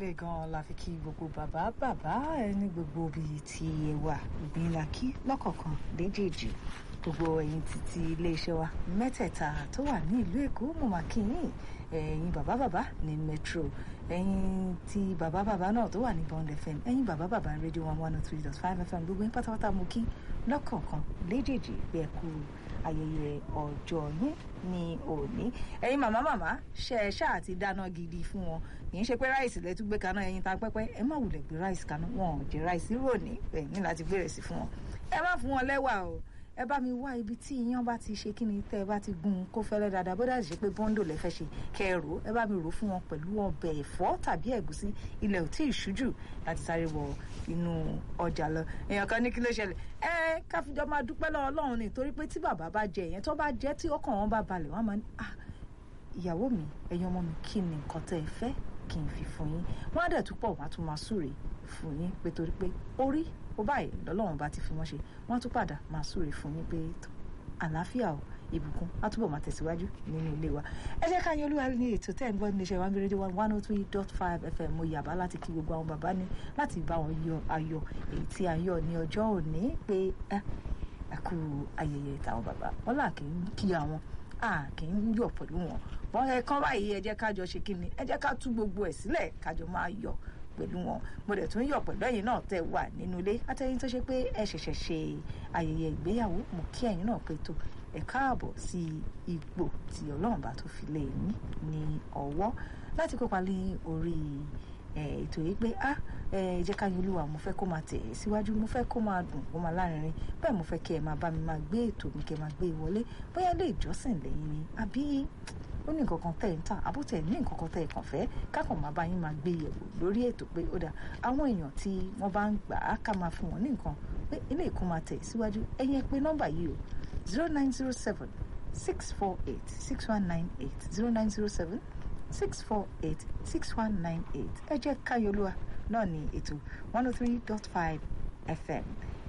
ilé gan-an la fi kí gbogbo bàbá bàbá ẹni gbogbo bíi ti ẹwà ìgbìnlá kí lọ́kọ̀ọ̀kan léjèèjì gbogbo ẹ̀yin títí iléeṣẹ́ wa mẹ́tẹ̀ẹ̀ta tó wà ní ìlú èkó mo máa kí yín ẹ̀yin bàbá bàbá ní metro ẹ̀yin tí bàbá bàbá náà tó wà ní bond fm ẹ̀yin bàbá bàbá rédíò one one oh three dot five fm gbogbo yín pátápátá mo kí lọ́kọ̀ọ̀kan léjèèjì bí ẹ kú ayẹyẹ ọjọ́ yín ní òní ẹ̀yin màmá màmá ṣe ẹ ṣáà ti dáná gidi fún wọn kì í ṣe pé ráìsì lẹ tún gbé kaná ẹ̀yin ta pẹ́pẹ́ ẹ má wulẹ̀ gbé ráìsì kaná wọn ò jẹ ráìsì ròní ẹ̀yin láti gbé rẹ̀ sí fún wọn ẹ má fún wọn lẹ́wà o ẹ bá mi wá ibi tí iyán bá ti ṣe kí ni tẹ́ ẹ bá ti gún un kó fẹ́lẹ́ dáadáa bó dájú pé bọ́ńdò lẹ fẹ́ ṣe kẹ́ ẹ rò ẹ bá mi rò fún wọn pẹ̀lú ọbẹ̀ ẹ̀fọ́ tàbí ẹ̀gúsí ilẹ̀ ò tí ì ṣújù láti sáré wọ inú ọjà lọ èèyàn kan ní kí ló ṣẹlẹ̀ ẹ káfíjọ máa dúpẹ́ lọ́wọ́ Ọlọ́run ni torí pé tí bàbá bá jẹ ìyẹn tó bá jẹ tí ọkàn wọn bá balẹ̀ wọn máa ní ah ìyàwó mi ẹ̀yin ọmọ mi kí ni nǹkan tẹ́ ẹ fẹ́ kí n fi fún yín wọn á dẹ̀ tún pọ̀ wọn á tún máa súre fún yín pé torí pé orí ó báyìí lọ́lọ́run bá ti fi wọ́n ṣe wọ́n á tún padà máa súre fún yín pé àlàáfíà o ìbùkún á túbọ̀ máa tẹ̀síwájú nínú ilé wa ẹ jẹ́ ká yan olúwa ní ètò tẹ́ ẹ̀ ń gbọ́ níléeṣẹ́ one rédíò one one oh three dot five fm mo yàbá láti kí gbogbo àwọn bàbá ní láti bá wọn yọ ayọ̀ èyí tí a yọ ní ọjọ́ òní pé ẹ kú ayẹyẹ táwọn bàbá wọn là kì í kí àwọn a kì í yọ̀ pẹ̀lú wọn wọn ẹ kán báyìí ẹ jẹ́ kájọ ṣe kí ni ẹ jẹ́ ká tú gbogbo ẹ̀ sílẹ̀ kájọ máa yọ̀ pẹ̀lú wọn mo dẹ̀ tún yọ̀ pẹ̀lú ẹ̀yin náà tẹ́ wà nínú ilé àtẹ̀yìn tó ṣe pé ẹ ṣẹ̀ṣẹ̀ ṣe ayẹyẹ ìgbéyàwó mo kí ẹ̀yin náà pé tó ẹ káàbọ̀ sí ipò tí ọlọ́run bá tó fi lé yín ní ọwọ́ láti kópa ní orí ètò yìí pé ah ẹ jẹ́ ká yín olúwa mo fẹ́ kó máa tẹ̀ ẹ́ síwájú mo fẹ́ kó máa dùn kó máa lárinrin bẹ́ẹ̀ mo fẹ́ kí ẹ máa bá mi máa gbé ètò mi kí ẹ máa gbé e wọlé bóyá ilé ìjọsìn lẹ́yìn ni àbí ó ní nǹkan kan tẹ̀ ń tà àbútẹ̀ ní nǹkan kan tẹ̀ kàn fẹ́ kákan máa bá yín máa gbé yẹ̀wò lórí ètò pé ó dà àwọn èèyàn tí wọ́n bá ń gbà á ká máa fún wọn ní nǹkan pé ilé ìkó máa tẹ̀ síwájú ẹ̀yin ẹ pé nọ́mbà yìí o zero nine zero seven six four eight six one nine eight zero nine zero seven six four eight six one nine eight ẹ jẹ́ káyọ̀lúwa náà ní ètò one oh three dot five fm